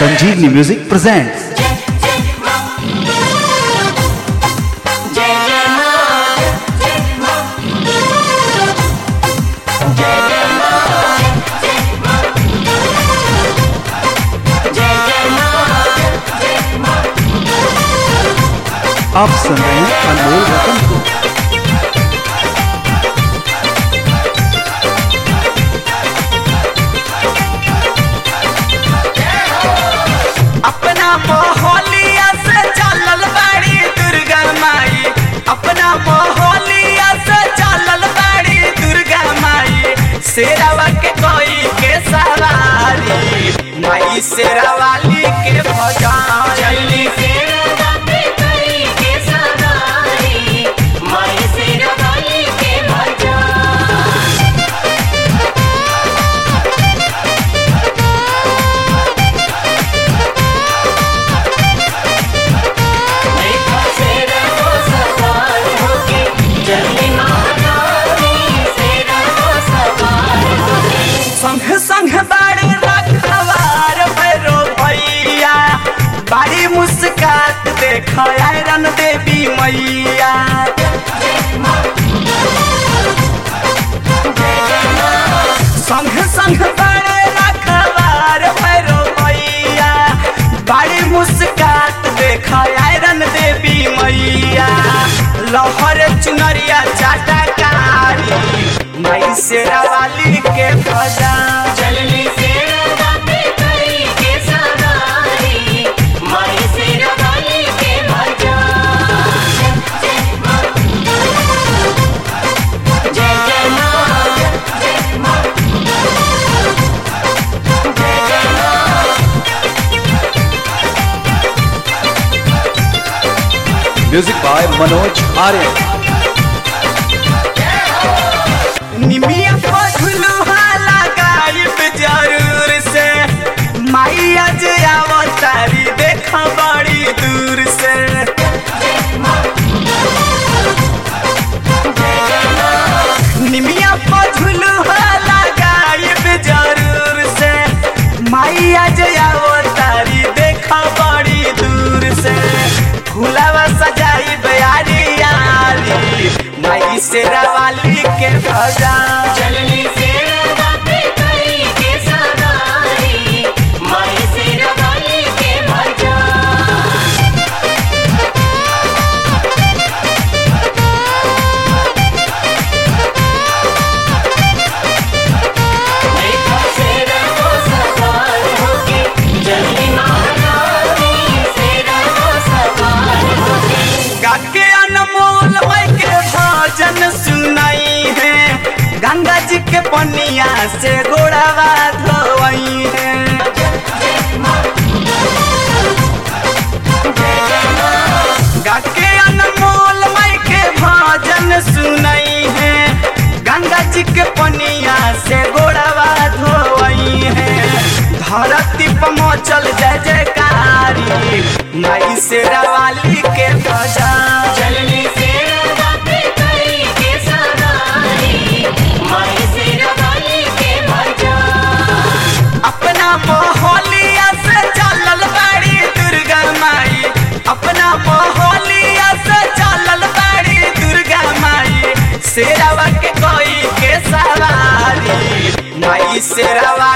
Sanjeevni Music presents आप सुन रहे हैं अनमोल रतन को अपना मोहलिया से चलल बाड़ी दुर्गा माई अपना मोहलिया से चलल बाड़ी दुर्गा माई शेरावा के कोई के सवारी माई शेरावाली के भजन चली सेरा पे करी के सवारी माई सेरा वाली के भजन देखो सेरा को सवार होके चली महारानी सेरा को सवार होके संग संग बाड़ी रखवार भैरो भैया बाड़ी मुस्कात देख आयरन देवी मैया संग संग बाड़ी रखवार भैरो भैया बाड़ी मुस्कात देख आयरन देवी मैया लहर चुनरिया चाटकारी माई शेरावाली के भजन चलनी सेरा पे करी के सवारी माई सेरा वाली के भजन जय जय माँ जय माँ जय जय माँ म्यूजिक बाय मनोज आर्य निमिया पझुलुहा लगाइब जरूर से माई आज आवतारी देख बड़ी दूर से निमिया पझुलुहा लगाइब जरूर से माई आज आवतारी देख बड़ी दूर से फूलावा सजाई बयारी यारी माई शेरावाली के भजन चलनी सेरा पे करी के सवारी माई सेरा वाली के भजन देखो सेरा को सवार होके चली महारानी सेरा को सवार होके गाके अनमोल माई के भजन सुनाई है गंगा जी के पनिया से गोड़ावा धोई है गाके अनमोल माई के भजन सुनाई है गंगा जी के पनिया से गोड़ावा धोई है धरती पर मचल जय जयकारी माई शेरावाली के भजन चलनी सेरा पे करी के सवारी माई सेरा वाली के भजन अपना मोहलिया से चलल बाड़ी दुर्गा माई अपना मोहलिया से चलल बाड़ी दुर्गा माई शेरावा के कोई के सवारी माई शेरावा